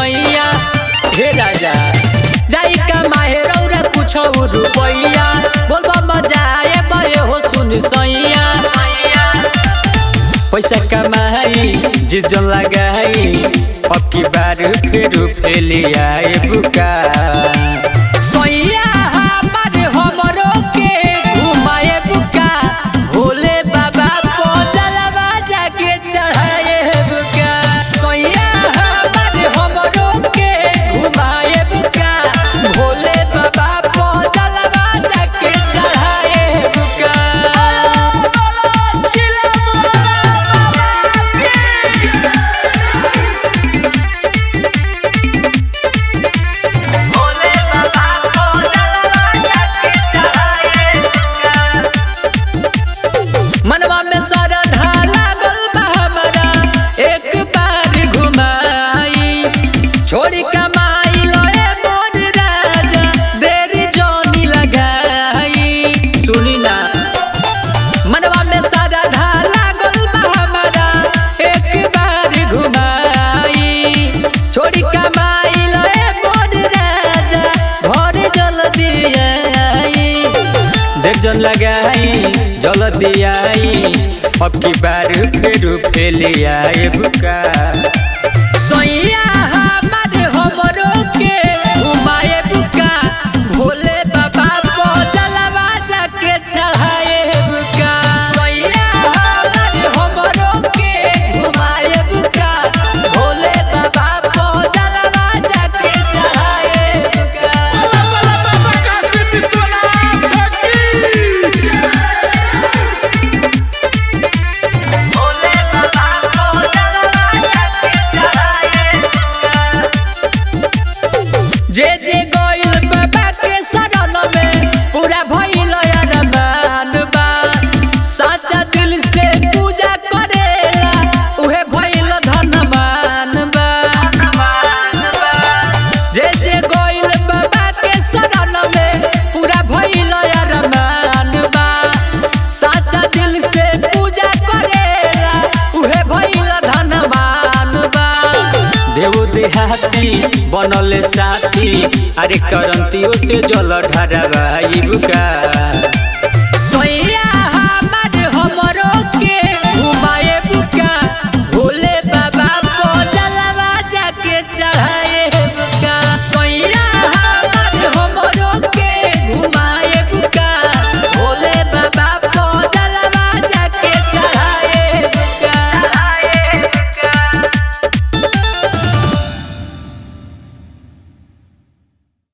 सैया हे राजा जाई का माहे रौरा कुछ रुपैया बोलबा मजा आए बे हो सुन सैया पैसा कमाई जिजन लगाई अब की बार फिर फेली आए बुका सैया हमार हमरो के घुमाए बुका भोले बाबा को जलवा जाके चढ़ाए बुका सैया हमार हमरो के घुमाए बुका भोले बाबा को जलवा जाके चढ़ाए बुका मनवा में सरधा लागल बा हमारा एक बार घुमाई छोड़ी कमाई लए मोर राजा देरी जोनी लगाई सुनी ना मनवा में सरधा लागल बा हमारा एक बार घुमाई छोड़ी कमाई लए मोर राजा घर जल्दी आई देख जन लगाई जल्दी आई अब की बार फिर फेली आए बुका सैया हमार हमरो के घुमाए बुका भोले बाबा को जलवा जाके चढ़ाए बुका सैया हमार हमरो के घुमाए बुका भोले बाबा को जलवा जाके चढ़ाए बुका जे जे गोइल बाबा के शरण में पूरा भइल अरमान बा साचा दिल से पूजा करेला उहे भइल धनमान बा जे जे गोइल बाबा के शरण में पूरा भइल अरमान बा साचा दिल से पूजा करेला उहे भइल धनमान बा देव देहाती बनल साथी अरे करंतियों से जल ढारा बुका